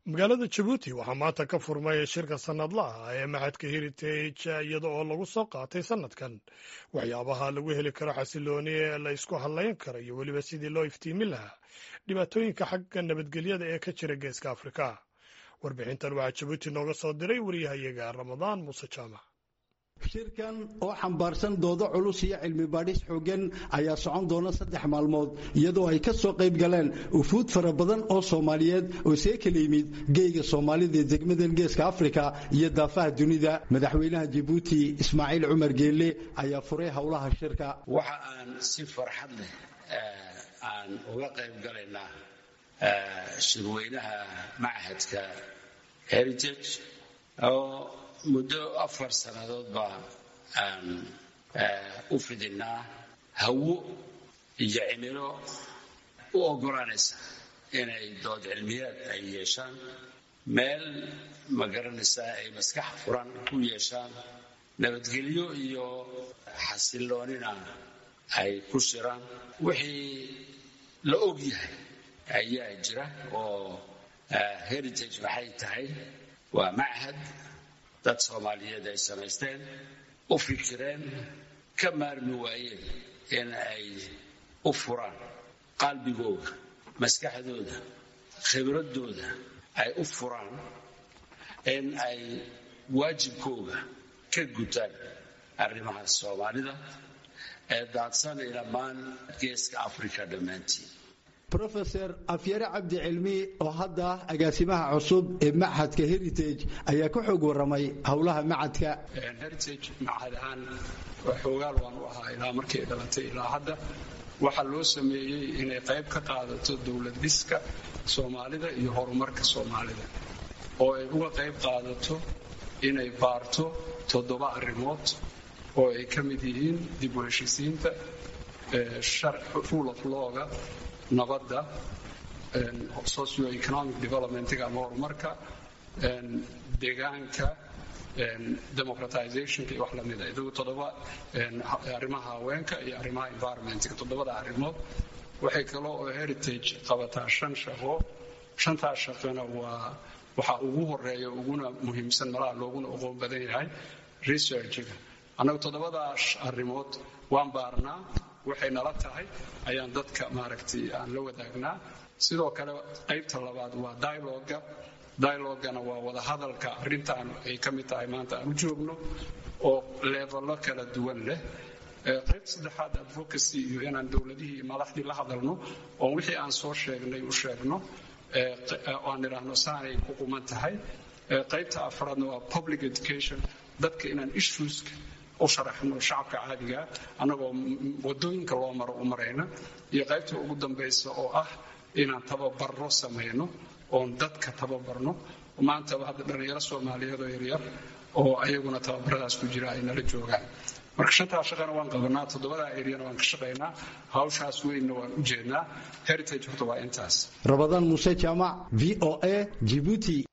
magaalada jabuuti waxaa maanta ka furmay shirka sannadlaha ee maxadka heritage iyada oo lagu soo qaatay sannadkan waxyaabaha lagu heli karo xasilooni ee la isku hadlayn karo iyo weliba sidii loo iftiimin lahaa dhibaatooyinka xagga nabadgelyada ee ka jira geeska afrika warbixintan waxaa jabuuti nooga soo diray wariyahayaga ramadaan muuse jaamac shirkan oo xambaarsan doodo culus iyo cilmi baadhis xooggan ayaa socon doona saddex maalmood iyadoo ay ka soo qayb galeen ufuud fara badan oo soomaaliyeed oo see kala yimid geyga soomaalida ee degmadan geeska afrika iyo daafaha dunida madaxweynaha jabuuti ismaaciil cumar geelle ayaa furay howlaha shirka waxa aan si farxad leh aan uga qayb galaynaa shirweynaha machadka heritage oo muddo afar sannadood baa aan u fidinaa hawo iyo cimilo u oggolaanaysa inay dood cilmiyaad ay yeeshaan meel ma garanaysaa ay maskax furan ku yeeshaan nabadgelyo iyo xasiloonina ay ku shiraan wixii la og yahay ayaa jira oo heritage maxay tahay waa machad dad soomaaliyeed ay samaysteen u fikireen ka maarmi waayeen in ay u furaan qalbigooda maskaxdooda khibradooda ay u furaan in ay waajibkooga ka gutaan arrimaha soomaalida ee daadsan dhammaan geeska africa dhammaantiin rofeor afyare cabdi cilmi oo hadda agaasimaha cusub ee machadka heritage ayaa ka xoog waramay howlaha machadka heritage machad ahaan xoogaal waan u ahaa ilaa markay dhalatay ilaa hadda waxaa loo sameeyey inay qayb ka qaadato dowlad dhiska soomaalida iyo horumarka soomaalida oo ay uga qayb qaadato inay baarto toddoba arrimood oo ay ka mid yihiin dib u heshisiinta rule of lawga nabadda socioeconomic developmentga ama horumarka deegaanka democratizationka iyo wax lamida idagu toddoba arrimaha haweenka iyo arrimaha environmentga toddobada arrimood waxay kaloo oo heritage qabataa shan shaqo shantaas shaqona waa waxaa ugu horeeya uguna muhiimsan malaha looguna oqoon badan yahay researchga annagu toddobadaas arrimood waan baarnaa waxay nala tahay ayaan dadka maaragtay aan la wadaagnaa sidoo kale qaybta labaad waa dialoga dialogana waa wada hadalka arrintaan ay ka mid tahay maanta aan u joogno oo leeballo kala duwan leh qaybta saddexaad advocacy iyo inaan dowladihii iyo madaxdii la hadalno oon wixii aan soo sheegnay u sheegno aan idhaahno saanay ku quman tahay qaybta afraadna waa public education dadka inaan issueska u sharaxno shacabka caadigaa annagoo wadooyinka loo maro u marayna iyo qaybta ugu dambaysa oo ah inaan tababarro samayno oon dadka tababarno maantaba hadda dhallinyaro soomaaliyeed oo yaryar oo ayaguna tababaradaas ku jira ay nala joogaan marka shantaa shaqana waan qabanaa toddobadaa eryana waan ka shaqaynaa hawshaas weynna waan u jeednaa heritage horta waa intaas rabadaan muuse jaamac v o a jibuuti